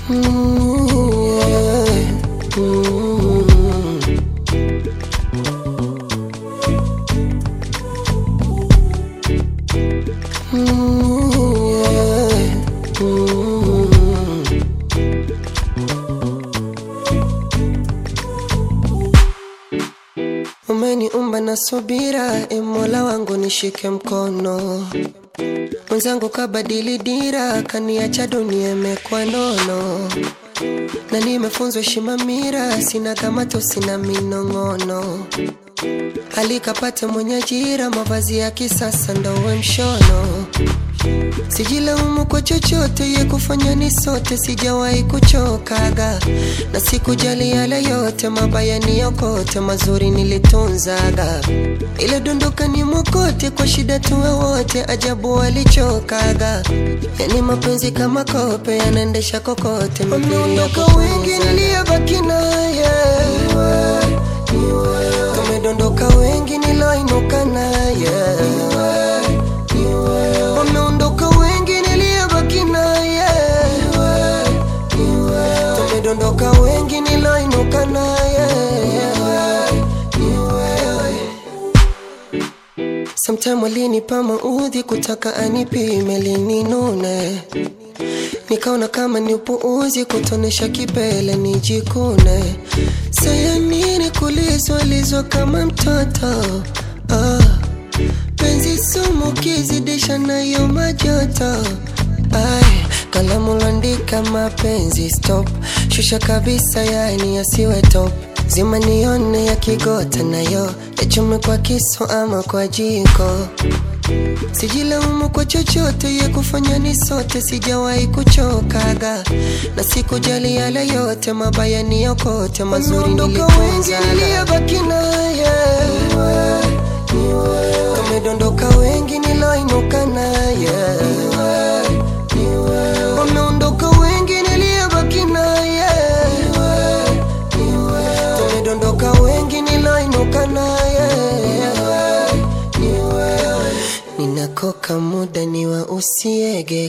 Mm, yeah. Mm. Mm, yeah. Mm. Umeniumba na subira, e Mola wangu nishike mkono. Mwenzangu kabadili dira, kaniacha dunia imekuwa nono, na nimefunzwa heshima mira, sina kamato, sina minong'ono. Alikapate mwenye ajira, mavazi ya kisasa ndo uwe mshono. Sijilaumu kwa chochote, ye kufanya ni sote, sijawahi kuchokaga na sikujali yale yote, mabaya ni yokote, mazuri nilitunzaga. Ile dondoka ni mokote, kwa shida tuwe wote, ajabu walichokaga. Yani mapenzi kama kope, yanaendesha kokote, wameondoka wengi, niliyebaki naye tumedondoka wengi, niloinuka naye wameondoka wengi niliyebaki naye tumedondoka wengi niloinuka naye Sometime alinipa maudhi kutaka anipime lininune nikaona kama ni upuuzi kutonesha kipele nijikune saya nini kulizwalizwa kama mtoto ah. penzi sumu kizidisha nayo majoto Ay, kalamu landika mapenzi stop shusha kabisa yani yasiwe top zima nione ya kigota nayo yachume kwa kisu ama kwa jiko Sijilaumu kwa chochote, ye kufanya ni sote, sijawahi kuchokaga na sikujali yale yote, mabaya ni yokote, mazuri nilitunzaga. niliyebaki naye tumedondoka wengi, niloinuka naye wameondoka wengi, niliyebaki naye tumedondoka wengi, niloinuka naye ninakoka muda ni wa usiege